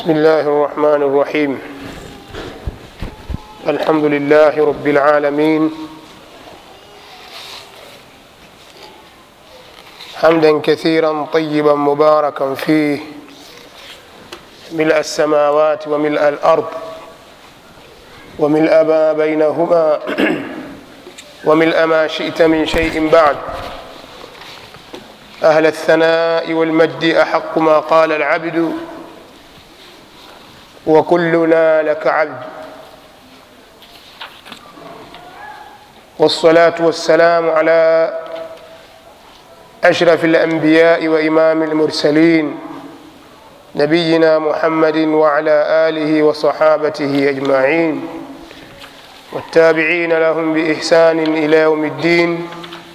بسم الله الرحمن الرحيم الحمد لله رب العالمين حمدا كثيرا طيبا مباركا فيه ملء السماوات وملء الارض وملء ما بينهما وملء ما شئت من شيء بعد اهل الثناء والمجد احق ما قال العبد وكلنا لك عبد والصلاه والسلام على اشرف الانبياء وامام المرسلين نبينا محمد وعلى اله وصحابته اجمعين والتابعين لهم باحسان الى يوم الدين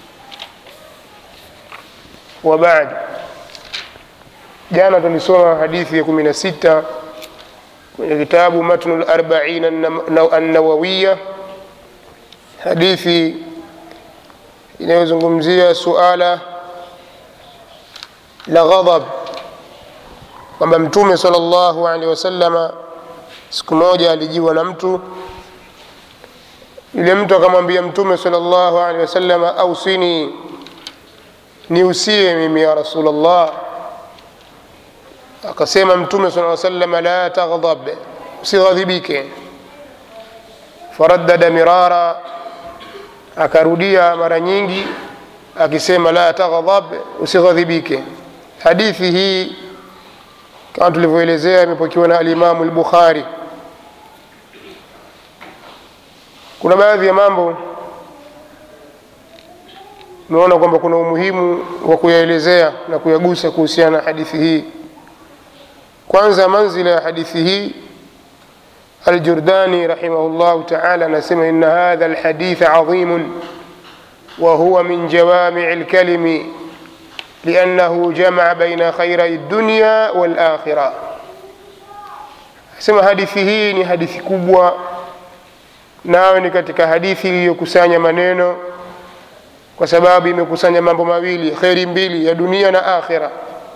وبعد jana tulisoma hadithi ya kumi na sita kwenye kitabu matnu larbain annawawiya hadithi inayozungumzia suala la ghadhab kwamba mtume sal llahu alehi wasalama siku moja alijiwa na mtu yule mtu akamwambia mtume sal llahu alehi wasalama ausini niusie mimi ya rasulllah akasema mtume saa salama la taghdhab usighadhibike faraddada mirara akarudia mara nyingi akisema la taghdhab usighadhibike hadithi hii kama tulivyoelezea imepokewa na alimamu lbukhari kuna baadhi ya mambo umeona kwamba kuna umuhimu wa kuyaelezea na kuyagusa kuhusiana na hadithi hii kwanza manzila ya hadithi hii aljurdani rahimahullahu taala anasema ina hadha lhadith adhimun وهو من جوامع الكلم لأنه جمع بين خيري الدنيا والآخرة sema hadithi hii ni hadithi kubwa nayo ni katika hadithi iliyokusanya maneno kwa sababu imekusanya mambo mawili kheri mbili ya dunia na akhira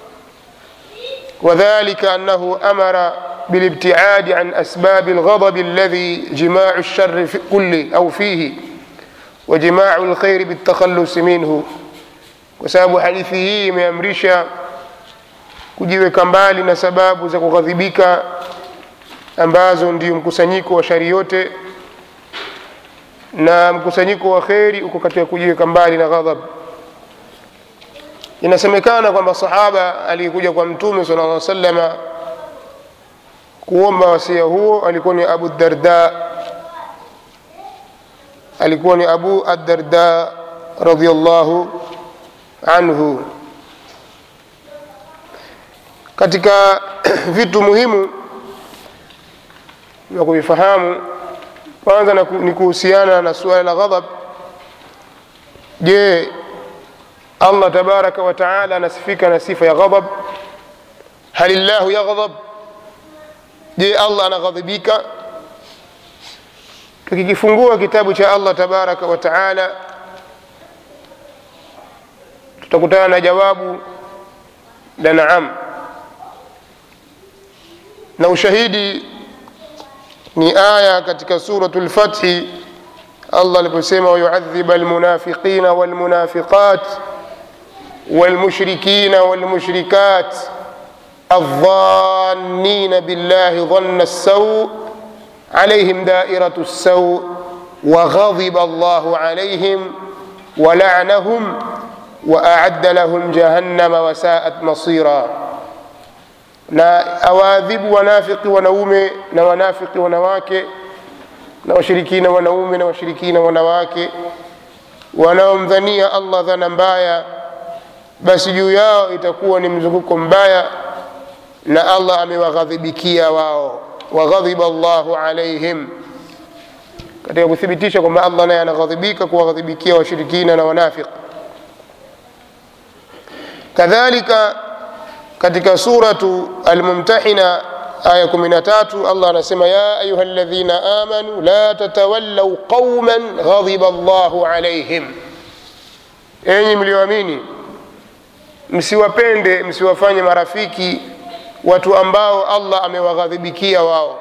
وذلك أنه أمر بالابتعاد عن أسباب الغضب الذي جماع الشر في كله أو فيه وجماع الخير بالتخلص منه وسبب hadithi hii imeamrisha kujiweka mbali na sababu za kughadhibika ambazo ndio mkusanyiko wa shari yote na mkusanyiko wa kheri uko katika kujiweka mbali na ghadhab inasemekana kwamba sahaba aliyekuja kwa mtume sala lla salama kuomba wasia huo alikuwa ni abu darda alikuwa ni abu addarda radiallahu anhu katika vitu muhimu vya kuvifahamu kwanza ni kuhusiana na suala la ghadhab je allah tabaraka wataala anasifika na sifa ya ghadhab hal llahu yaghdhab je allah anaghadhibika tukikifungua kitabu cha allah tabaraka wataala tutakutana na jawabu la naam na ushahidi ni aya katika suratu lfathi allah aliposema wayuadhiba almunafiqina walmunafiqat والمشركين والمشركات الظانين بالله ظن السوء عليهم دائرة السوء وغضب الله عليهم ولعنهم وأعد لهم جهنم وساءت مصيرا na awaadhibu wanafiki wanaume na wanafiki wanawake na washirikina wanaume na washirikina wanawake wanaomdhania allah dhana mbaya basi juu yao itakuwa ni mzunguko mbaya na allah amewaghadhibikia wao waghadhiba llahu alaihim katika kuthibitisha kwamba allah naye anaghadhibika kuwaghadhibikia washirikina na wanafiq kadhalika katika suratu almumtahina aya 13 allah anasema ya ayuha ladhina amanu la tatawallau qauman ghadhiba llahu alaihim enyi mlioamini msiwapende msiwafanye marafiki watu ambao allah amewaghadhibikia wao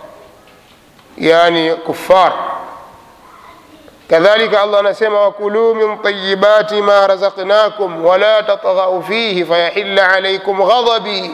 yani kufar kadhalika allah anasema wakuluu min tayibati ma razaqnakum wala tatghau fihi fayahilla alaikum ghadhabi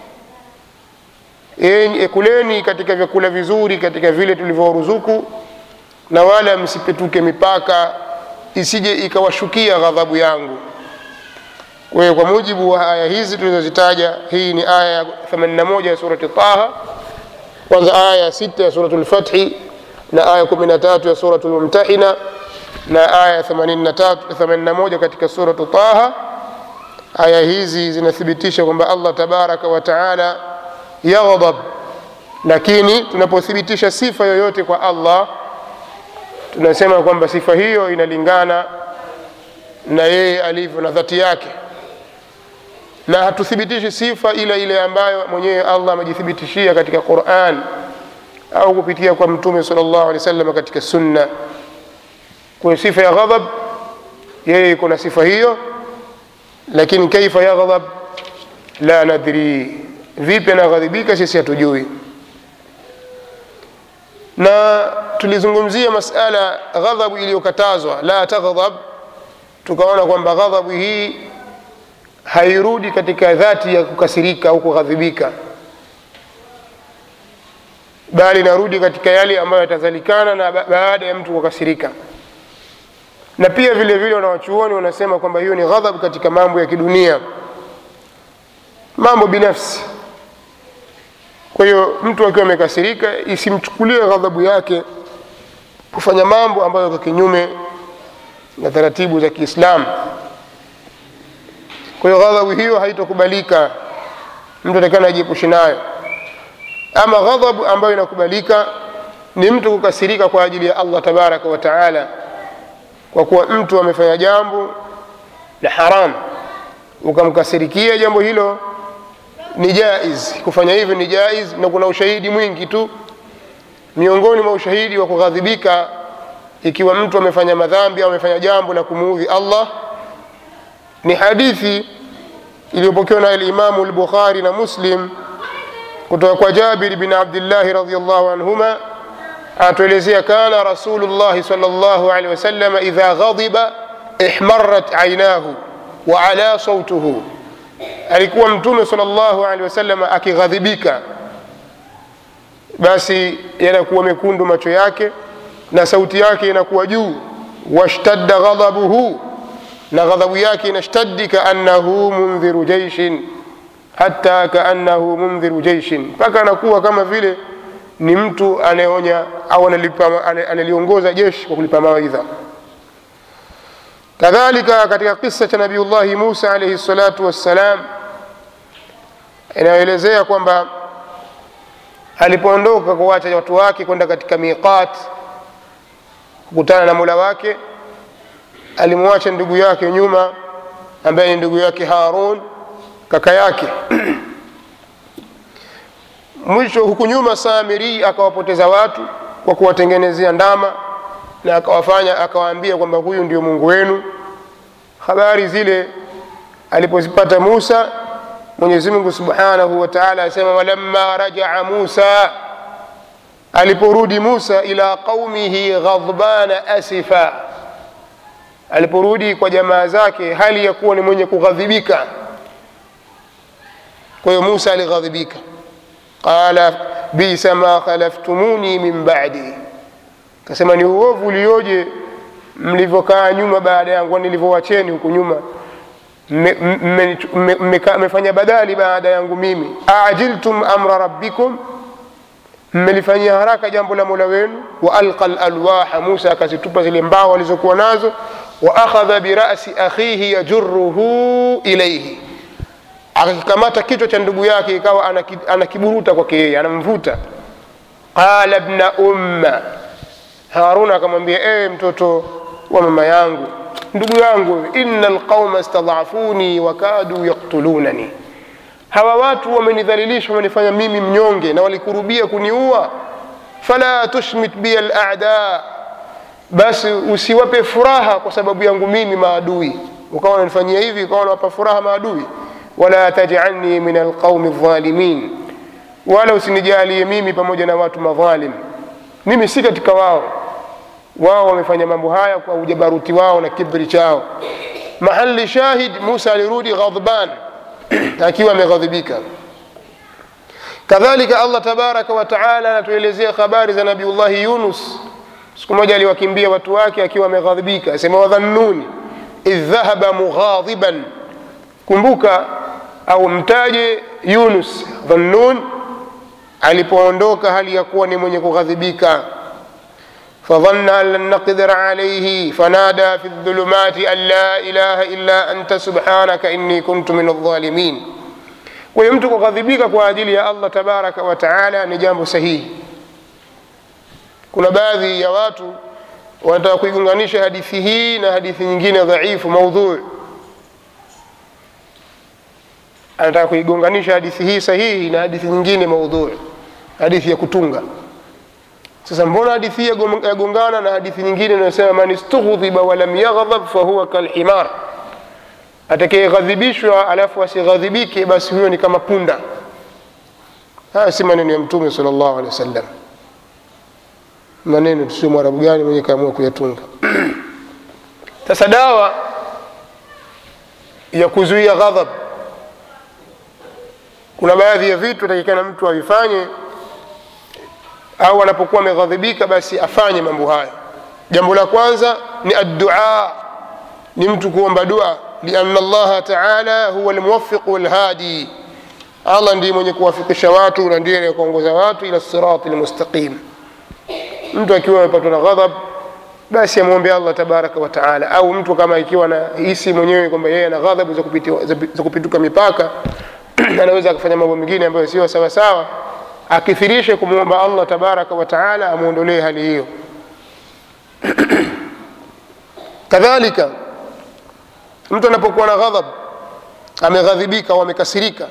Enyi- kuleni katika vyakula vizuri katika vile tulivyoruzuku na wala msipetuke mipaka isije ikawashukia ghadhabu yangu kwa hiyo kwa mujibu wa aya hizi tulizozitaja hii ni aya ya 81 ya surati taha kwanza aya ya sita ya suratu lfathi na aya 13 ya suratu lmumtahina na aya ya 83 81 katika suratu taha aya hizi zinathibitisha kwamba allah tabaraka wa taala yaghdab lakini tunapothibitisha sifa yoyote kwa allah tunasema kwamba sifa hiyo inalingana na yeye alivyo na dhati yake na hatuthibitishi sifa ile ile ambayo mwenyewe allah amejithibitishia katika quran au kupitia kwa mtume sal llahu alehi wasallam katika sunna kwa sifa ya ghadhab yeye iko na sifa hiyo lakini kaifa yaghdhab la nadri vipi anaghadhibika sisi hatujui na tulizungumzia masala ghadhabu iliyokatazwa la taghdhab tukaona kwamba ghadhabu hii hairudi katika dhati ya kukasirika au kughadhibika bali inarudi katika yale ambayo yatazalikana na ba- baada ya mtu kukasirika na pia vile vile wanawachuoni wanasema kwamba hiyo ni ghadhabu katika mambo ya kidunia mambo binafsi kwa hiyo mtu akiwa amekasirika isimchukulie ghadhabu yake kufanya mambo ambayo kwa kinyume na taratibu za kiislamu kwa hiyo ghadhabu hiyo haitokubalika mtu atakana ajiepushe nayo ama ghadhabu ambayo inakubalika ni mtu kukasirika kwa ajili ya allah tabaraka wa taala kwa kuwa mtu amefanya jambo la haram ukamkasirikia jambo hilo ni jaiz kufanya hivyo ni jaiz na kuna ushahidi mwingi tu miongoni mwa ushahidi wa kughadhibika ikiwa mtu amefanya madhambi au amefanya jambo la kumuudhi allah ni hadithi iliyopokewa na alimamu lbukhari na muslim kutoka kwa jabir bin abdillahi radiallahu anhuma anatuelezea kana rasulullahi sal llahu alehi wasalama idha ghadiba ihmarat ainahu wa ala sautuhu alikuwa mtume sal llahu alehi wasalama akighadhibika basi yanakuwa mekundu macho yake na sauti yake inakuwa juu washtadda ghadhabuhu na ghadhabu yake inashtaddi kaannahu mundhiru jeishin hata kaannahu mundhiru jeishin mpaka anakuwa kama vile ni mtu anayeonya au analipa- ana- analiongoza jeshi kwa kulipa mawaidha kadhalika katika kisa cha nabiullahi musa alaihi salatu wassalam inayoelezea kwamba alipoondoka kuwacha watu wake kwenda katika miqat kukutana na mula wake alimwacha ndugu yake nyuma ambaye ni ndugu yake harun kaka yake mwisho huku nyuma samiri akawapoteza watu kwa kuwatengenezea ndama na akawafanya akawaambia kwamba huyu ndio mungu wenu habari zile alipozipata musa mwenyezi mungu subhanahu wa taala asema walamma rajaa musa aliporudi musa ila qaumihi ghadbana asifa aliporudi kwa jamaa zake hali ya kuwa ni mwenye kughadhibika kwa hiyo musa alighadhibika qala bisa ma khalaftumuni min badi kasema ni uovu ulioje mlivyokaa nyuma baada yangu nilivyowacheni huku nyuma mmefanya badali baada yangu mimi ajiltum amra rabbikum mmelifanyia haraka jambo la mola wenu wa alqa lalwaha musa akazitupa zile mbao alizokuwa nazo wa akhadha birasi akhihi yajuruhu ilaihi akakikamata kichwa cha ndugu yake ikawa anaki- anakiburuta kwake yeye anamvuta qala bna umma haruna akamwambia ewe mtoto wa mama yangu ndugu yangu ina lqauma stadhafuni wakadu yaktulunani hawa watu wamenidhalilisha wamenifanya mimi mnyonge na walikurubia kuniua fala tushmit biya lada basi usiwape furaha kwa sababu yangu mimi maadui ukawa unanifanyia hivi ukawa unawapa furaha maadui wala tajalni min alqaumi dhalimin wala usinijalie mimi pamoja na watu madhalim mimi si katika wao wao wamefanya mambo haya kwa ujabaruti wao na kibri chao mahali shahid musa alirudi ghadban akiwa ameghadhibika kadhalika allah tabaraka wa taala anatuelezea habari za nabiullahi yunus siku moja aliwakimbia watu wake akiwa ameghadhibika asema wadhannuni idh dhahaba mughadhiban kumbuka au mtaje yunus dhannun alipoondoka hali ya kuwa ni mwenye kughadhibika فظن أن لن نقدر عليه فنادى في الظلمات أن لا إله إلا أنت سبحانك إني كنت من الظالمين kwa hiyo mtu kughadhibika kwa ajili ya allah tabaraka wa taala ni jambo sahihi kuna baadhi ya watu wanataka kuigunganisha hadithi hii na hadithi nyingine dhaifu maudhui anataka kuigonganisha hadithi hii sahihi na hadithi nyingine maudhui hadithi ya kutunga sasa mbona hadithi hii yagongana na hadithi nyingine inayosema man istughdhiba walam yaghdhab fahuwa kalhimar atakayeghadhibishwa alafu asighadhibike basi huyo ni kama punda haya si maneno ya mtume sal llahu alehi wasallam maneno tusio mwarabu gani mwenye kaamua kuyatunga sasa dawa ya kuzuia ghadhab kuna baadhi ya vitu atakikana mtu avifanye au anapokuwa ameghadhibika basi afanye mambo haya jambo la kwanza ni addua ni mtu kuomba dua lianna allaha taala huwa lmuwafiqu walhadi allah ndiye mwenye kuwafikisha watu na ndiye anayekuongoza watu ila sirati lmustaqim mtu akiwa amepatwa na ghadhab basi amwombe allah tabaraka wa taala au mtu kama ikiwa anahisi mwenyewe kwamba yeye ana ghadhabu za, kupiti, za, za kupituka mipaka anaweza akafanya mambo mengine ambayo sio sawasawa akithirishe kumwomba allah tabaraka wa taala amwondolee hali hiyo kadhalika mtu anapokuwa na ghadhab ameghadhibika au amekasirika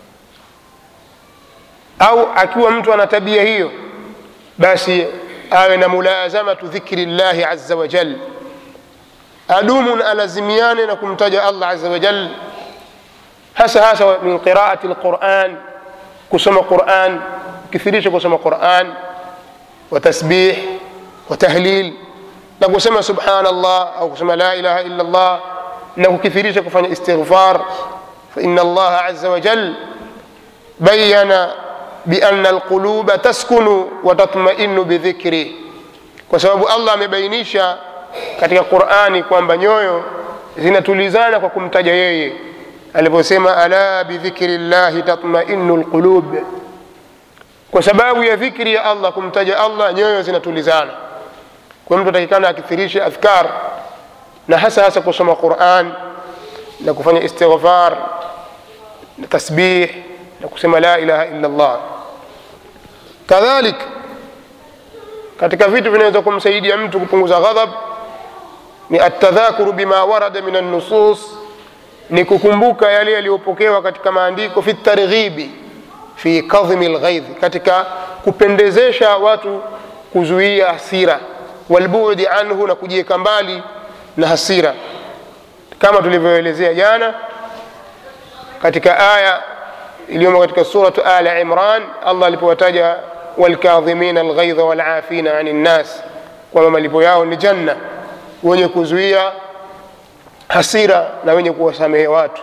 au akiwa mtu ana tabia hiyo basi awe na mulazamatu dhikri llahi aza wajal adumu na alazimiane na kumtaja allah aza wajal hasa hasa min qiraati lquran kusoma quran kithirisha kusoma quran wa tasbih wa tahlil na kusema subhana llah au kusema la ilaha illa llah na kukithirisha kufanya istighfar faina allaha aza wajal bayana biana alquluba taskunu watatmainu bidhikrih kwa sababu allah amebainisha katika qurani kwamba nyoyo zinatulizana kwa kumtaja yeye aliposema ala bidhikri llahi tatmainu lqulub kwa sababu ya dhikri ya allah kumtaja allah nyoyo zinatulizana kwa mtu atakikana akithirishe adhkar na hasa hasa kusoma quran na kufanya istighfar na tasbih na kusema la ilaha illa llah kadhalik katika vitu vinaweza kumsaidia mtu kupunguza ghadhab ni atadhakuru bima warada min annusus ni kukumbuka yale yaliyopokewa katika maandiko fi targhibi fi kadhimi lghaidh katika kupendezesha watu kuzuia hasira walbudi anhu na kujiweka mbali na hasira kama tulivyoelezea jana katika aya iliyomo katika suratu ala imran allah alipowataja walkadhimina alghaidha walafina ani nnas kwamba malipo yao ni janna wenye kuzuia hasira na wenye kuwasamehe watu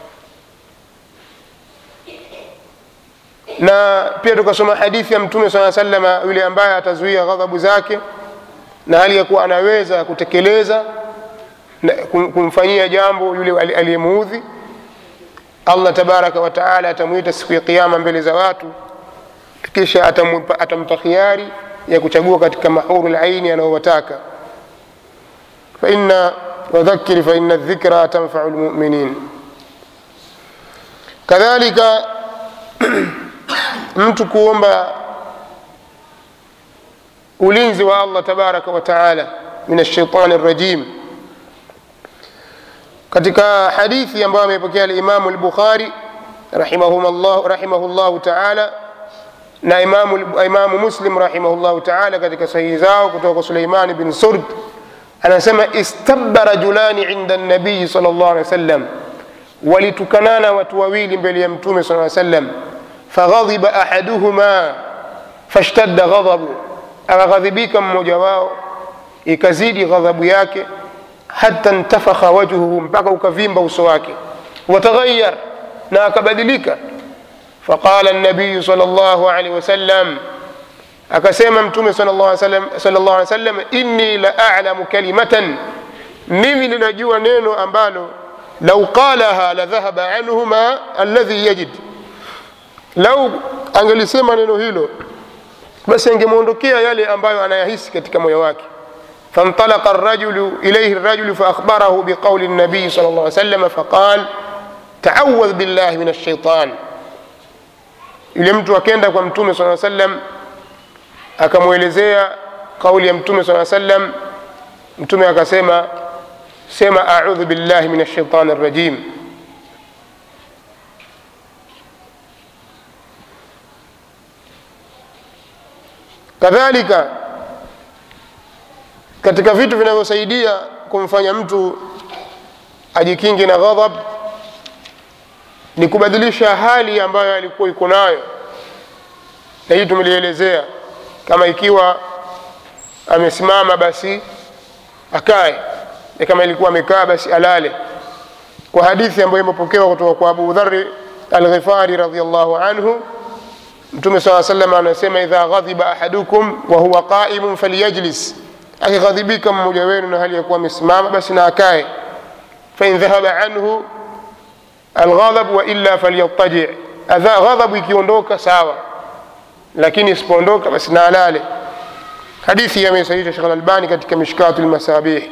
na pia tukasoma hadithi ya mtume saa salama yule ambaye atazuia ghadhabu zake na hali ya kuwa anaweza kutekeleza na kumfanyia jambo yule aliyemuudhi allah tabaraka wataala atamwita siku ya kiama mbele za watu kisha atampa, atampa khiari ya kuchagua katika mahuru laini anayowataka faina wadhakiri faina dhikra tanfau lmuminin kadhalika mtu kuomba ulinzi wa allah tabaraka wataala min alshaitani rajim katika hadithi ambayo amepokea alimamu lbukhari rahimahu llahu taala na imamu, imamu muslim rahimahullahu taala katika sahihi zao kutoka kwa suleimani bin surd anasema istabba rajulani inda nabiyi sal llah alih wasallam walitukanana watu wawili mbele ya mtume saa sallam faghadhiba ahaduhuma fashtadda ghadhabu akaghadhibika mmoja wao ikazidi ghadhabu yake hata ntafakha wajhuhu mpaka ukavimba uso wake wataghayyar na akabadilika faqala nabiyu sal llahu alaihi wasallam akasema mtume sal llahu alaihi wasallam inni la alamu kalimatan mimi ninajua neno ambalo lau qalaha la dhahaba anhu ma alladhi yajid lau angelisema neno hilo basi angemwondokea yale ambayo anayahisi katika moyo wake فانطلق الرجل إليه الرجل فأخبره بقول النبي صلى الله عليه وسلم فقال تعوذ بالله من الشيطان yule mtu akenda kwa mtume saa sallam akamwelezea kauli ya mtume saa sallam mtume akasema sema audhu billahi min alshaitani rajim kadhalika katika vitu vinavyosaidia kumfanya mtu ajikinge na ghadhab ni kubadilisha hali ambayo alikuwa iko nayo na hii tumelielezea kama ikiwa amesimama basi akae na kama ilikuwa amekaa basi alale kwa hadithi ambayo imepokewa kutoka kwa abu dhari alghifari radiallahu anhu mtume saa salam anasema idha ghadhiba ahadukum wa huwa qaimun falyajlis akighadhibika mmoja wenu na hali ya kuwa amesimama basi na akae fain dhahaba anhu alghadhab wa illa falyattaji ghadhabu ikiondoka sawa lakini isipoondoka basi na alale hadithi amesahihisha shekh albani katika mishkatu lmasabih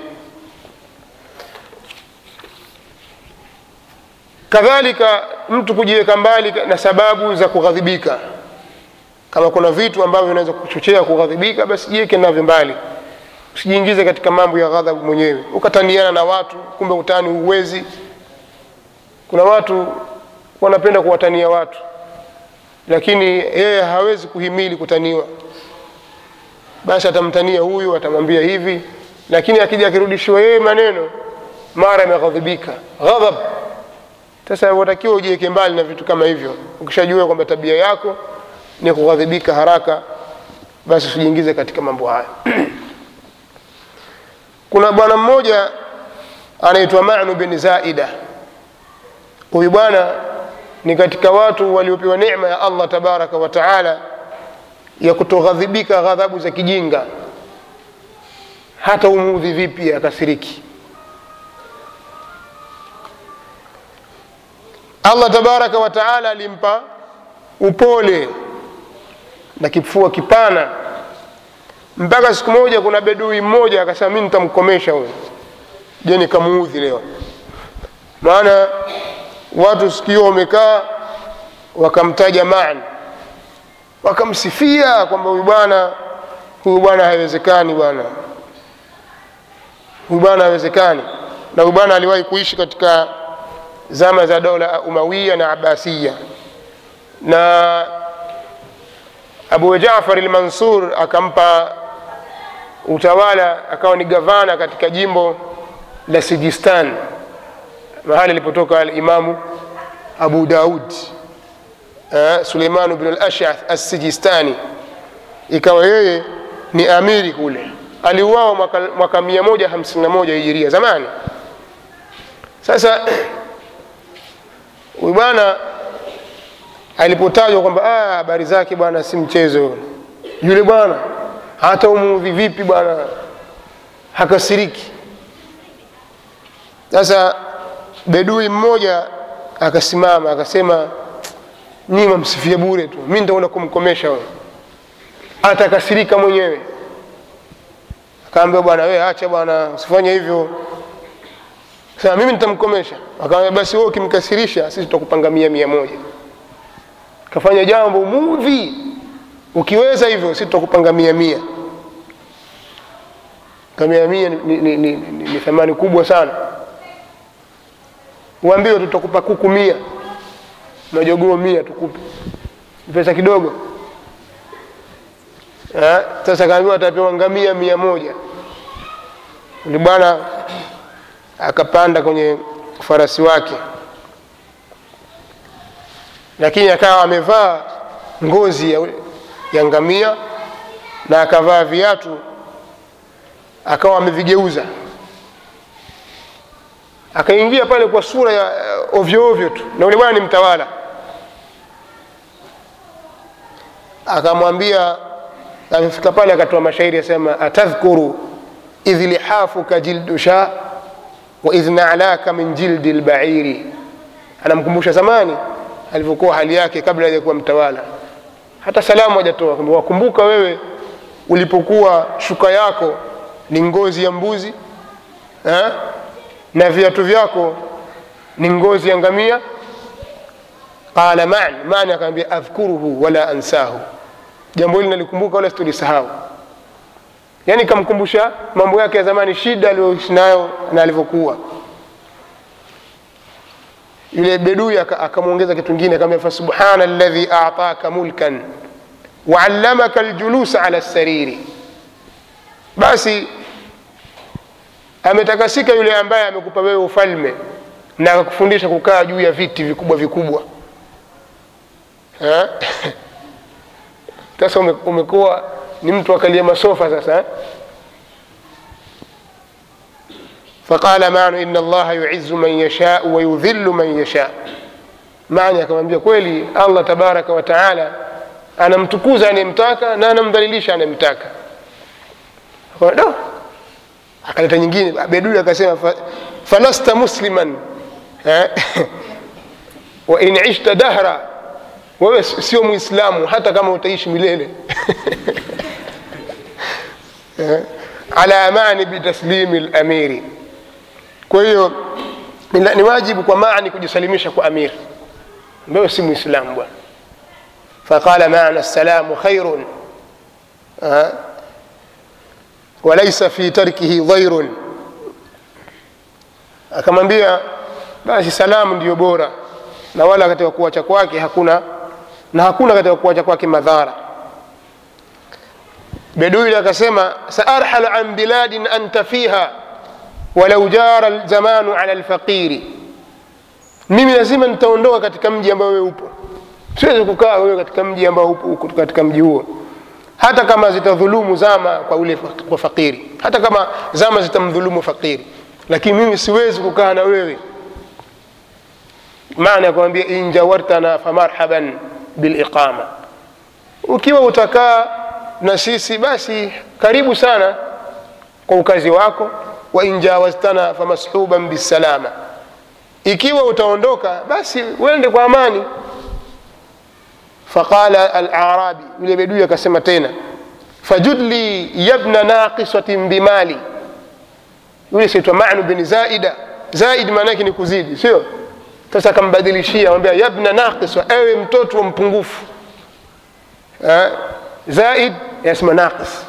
kadhalika mtu kujiweka mbali na sababu za kughadhibika kama kuna vitu ambavyo vinaweza kuchochea kughadhibika basi jiweke navyo mbali usijiingize katika mambo ya ghadhabu mwenyewe ukataniana na watu kumbe utani huwezi kuna watu wanapenda kuwatania watu lakini yeye hawezi kuhimili kutaniwa basi atamtania huyu atamwambia hivi lakini akija akirudishiwa yeye maneno mara ameghadhibika ghadhab sasa watakiwa ujiweke mbali na vitu kama hivyo ukishajua kwamba tabia yako ni kughadhibika haraka basi usijiingize katika mambo haya kuna bwana mmoja anaitwa manu bin zaida huyu bwana ni katika watu waliopewa neema ya allah tabaraka wa taala ya kutoghadhibika ghadhabu za kijinga hata umuudhi vipi akasiriki allah tabaraka wa taala alimpa upole na kifua kipana mpaka siku moja kuna bedui mmoja akasema mi nitamkomesha huyo je nikamuudhi leo maana watu sikio wamekaa wakamtaja man wakamsifia kwamba huyu bwana huyu bwana haiwezekani bwana huyu bwana haiwezekani na huyu bwana aliwahi kuishi katika zama za dola umawia na abasiya na abu jafar lmansur akampa utawala akawa ni gavana katika jimbo la sijistan mahali alipotoka alimamu abu daud uh, suleimanu bnu lashath assijistani ikawa yeye ni amiri kule aliuawa mwaka, mwaka 151 hijiria zamani sasa huyu bwana alipotajwa kwamba habari zake bwana si mchezo yule bwana hata umuudhi vipi bwana hakasiriki sasa bedui mmoja akasimama akasema nyinyi mamsifia bure tu mi nitaenda kumkomesha huyo atakasirika mwenyewe akaambia bwana we acha bwana usifanye hivyo sasa mimi nitamkomesha akaambia basi wewe ukimkasirisha sisi tutakupanga mia mia moja kafanya jambo mudhi ukiweza hivyo sisi tutakupanga mia mia kamia mia ni, ni, ni, ni, ni thamani kubwa sana uambiwe tutakupa kuku mia majogoo mia tukupe pesa kidogo Ha? sasa kaambiwa atapewa ngamia mia moja uli bwana akapanda kwenye farasi wake lakini akawa amevaa ngozi ya, ya ngamia na akavaa viatu akawa amevigeuza akaingia pale kwa sura ya uh, ovyo ovyo tu na ule bwana ni mtawala akamwambia amefika pale akatoa mashairi asema atadhkuru idh lihafuka jildu sha wa idh nalaka min jildi lbairi anamkumbusha zamani alivyokuwa hali yake kabla hajakuwa mtawala hata salamu hajatoa kwamba wakumbuka wewe ulipokuwa shuka yako ni ngozi ya mbuzi eh? na viatu vyako ni ngozi ya ngamia qala man man akaambia adhkuruhu wala ansahu jambo hili nalikumbuka wala situlisahau yaani kamkumbusha mambo yake ya zamani shida aliyoishi nayo na alivyokuwa yule bedui akamwongeza kitu kingine akamwambia fasubhana alladhi ataka mulkan waallamaka aljulusa ala sariri basi ametakasika yule ambaye amekupa wewe ufalme na akakufundisha kukaa juu ya viti vikubwa vikubwa sasa ume, umekuwa ni mtu akalia masofa sasa eh? faqala manu ina allaha yuizu man yashau wayudhillu man yasha mani akamwambia kweli allah tabaraka wa taala anamtukuza anayemtaka na anamdhalilisha anayemtaka do akaleta nyingine bedui akasema fa, falasta musliman eh? wa in ishta dahra wewe sio mwislamu hata kama utaishi milele eh? ala amani bitaslimi lamiri kwa hiyo ni wajibu kwa mani kujisalimisha kwa amir wewe si mwislamu bwana faqala mana salamu khairun eh? walaisa fi tarkihi dhairun akamwambia basi salamu ndiyo bora na wala katika kuacha kwake hakuna na hakuna katika kuacha kwake madhara bedui akasema saarhal an biladin anta fiha walau jara lzamanu ala lfaqiri mimi lazima nitaondoka katika mji ambao wewe upo siwezi kukaa wewe katika mji ambao upo katika mji huo hata kama zitadhulumu zama kwa ule kwa fakiri hata kama zama zitamdhulumu fakiri lakini mimi siwezi kukaa na wewe maana ya kumwambia injawartana famarhaban biliqama ukiwa utakaa na sisi basi karibu sana kwa ukazi wako wa injawaztana famashuban bisalama ikiwa utaondoka basi uende kwa amani faqala alarabi yule bedui akasema tena fajudli yabna naqisatin bimali yule siitwa manu bin zaida zaid maana yake ni kuzidi sio sasa akambadilishia amwambia yabna naqisa ewe mtoto wa mpungufu eh? zaid yasema naqis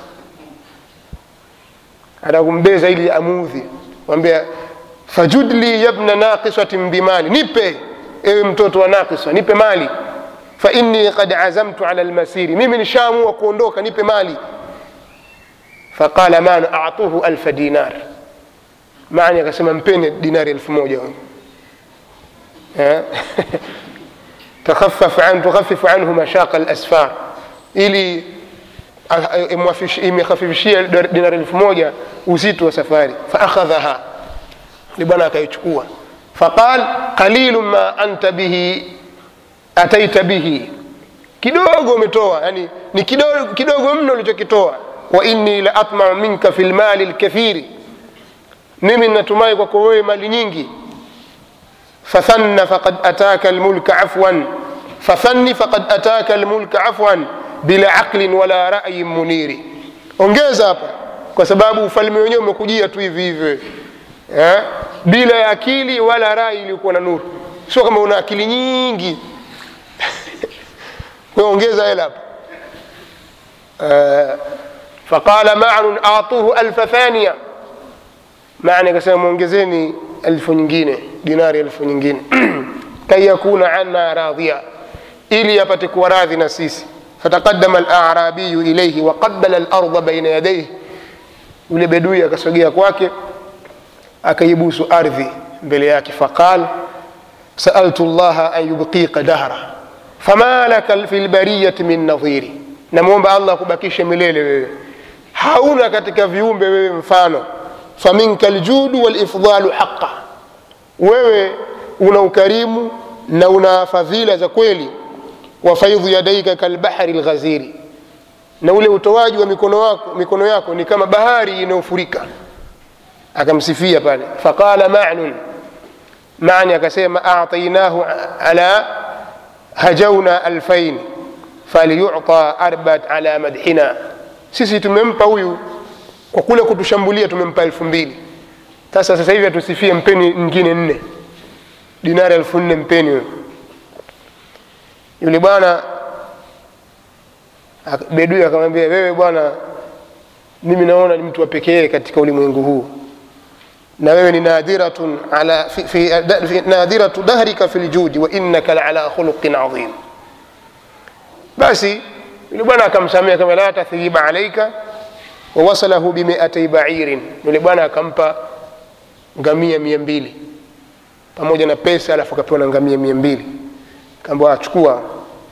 anakumbeza ili amudhi mwambia fajudli yabna naqisatin bimali nipe ewe mtoto wa naqisa nipe mali fa inni qad azamtu ala almasiri mimi nishaamua kuondoka nipe mali faqala man atuhu alfa dinar mani akasema mpene dinari elfu moja tukhafifu anhu mashaqa alasfar ili imekhafifishia dinari elfu moja uzito wa safari faakhadhaha ni bwana akaichukua faqal qalilu ma anta bihi ataita bihi kidogo umetoa yani ni kidogo, kidogo mno ulichokitoa wa inni la atmau minka fi lmali lkathiri mimi natumai kwako wewe mali nyingi fathanna faqad ataka lmulka afwan fathanni faqad ataka lmulka afwan bila aqlin wala rayin muniri ongeza hapa kwa sababu ufalme wenyewe umekujia tu hivi hivi eh? bila ya akili wala rai iliyokuwa na nuru sio kama una akili nyingi ongeza hela hapa uh, faqala manun atuhu alfa thania mani akasema mwongezeni elfu nyingine dinari elfu nyingine kai yakuna anna radhia ili apate kuwa radhi na sisi fataqadama alarabiyu ilaihi waqabala alarda baina yadaihi yule bedui akasogea kwake akaibusu ardhi mbele yake faqal saaltu llaha an yubqika dahra fama laka fi lbariyati min nadhiri namwomba allah akubakishe milele wewe hauna katika viumbe wewe mfano faminka ljudu walifdalu haqa wewe una ukarimu na una fadhila za kweli wa faidhu yadaika kalbahari lghaziri na ule utoaji wa mikono, wako, mikono yako ni kama bahari inayofurika akamsifia pale faqala manun mani akasema atainahu ala hajauna alfain falyuta arbat ala madhina sisi tumempa huyu kwa kule kutushambulia tumempa elfu mbili sasa sasa hivi atusifie mpeni nyingine nne dinari elfu nne mpeni huyo yule bwana bedui akamwambia wewe bwana mimi naona ni mtu wa pekee katika ulimwengu huu na wewe ni nadhiratun ala fi, fi, da, fi, nadhiratu dahrika fi ljudi wa innaka laala khuluqin adhim basi yule bwana akamsamia kama la tathriba alaika wawasalahu bimiatai bairin yule bwana akampa ngamia mia mbili pamoja na pesa alafu akapewa na ngamia mia mbili kaambia achukua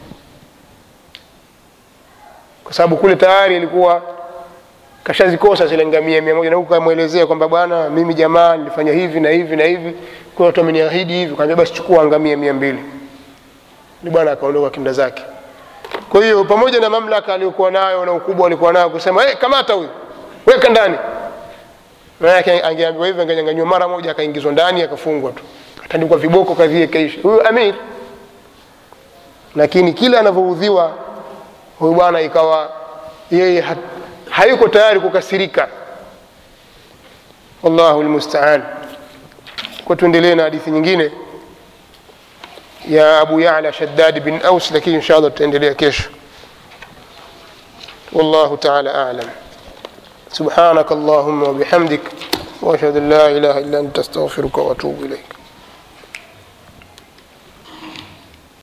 kwa sababu kule tayari ilikuwa kashazikosa zile ngamia mia moja na huku kamwelezea kwamba bwana mimi jamaa nilifanya hivi na hivi na hivi kwa watu wameniahidi hivi kaambia basi chukua ngamia mia mbili ni bwana akaondoka kinda zake kwa hiyo pamoja na mamlaka aliyokuwa nayo na ukubwa alikuwa nayo kusema hey, kamata huyu weka ndani maanake angeambiwa hivyo angenyanganywa mara moja akaingizwa ndani akafungwa tu atandikwa viboko kadhie kaisha huyu amir lakini kila anavyoudhiwa huyu bwana ikawa yeye ha, hayuko tayari kukasirika wallahu lmustaan kwa tuendelee na hadithi nyingine ya abu yala shaddad bin aus lakini insha allah tutaendelea kesho wallahu taala alam سبحانك اللهم وبحمدك واشهد ان لا اله الا انت استغفرك واتوب اليك